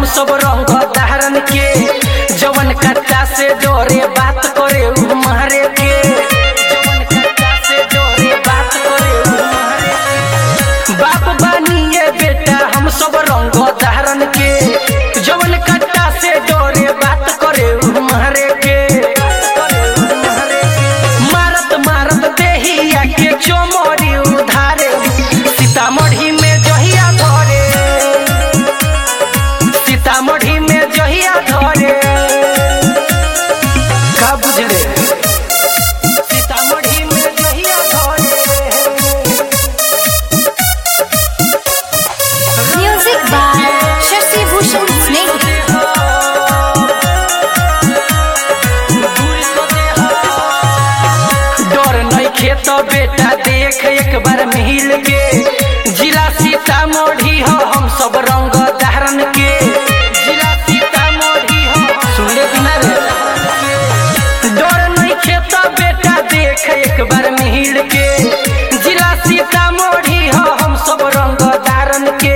सब रंग धारन के जवन कच्चा से जोरे बात करे उ मारे के जवन कच्चा से जोरे बात करे उ मारे के। बाप बानिए बेटा हम सब रंग धारन के जवन कच्चा से जोरे बात करे उ मारे के मारत मारत देहिया के चोमरी उधारे सीतामढ़ी में जहिया धरे सीतामढ़ी में जहिया धरे का बुझले सीतामढ़ी में जहिया धरे Music by Shashi Bhushan Snake. डर नहीं खेत बेटा देख एक बार मिल के जिला सीतामढ़ी हो हम सब रंग धारण के जिला सीतामढ़ी हो सुनले बिना रे डर नहीं खेत बेटा देख एक बार मिल के जिला सीतामढ़ी हो हम सब रंग धारण के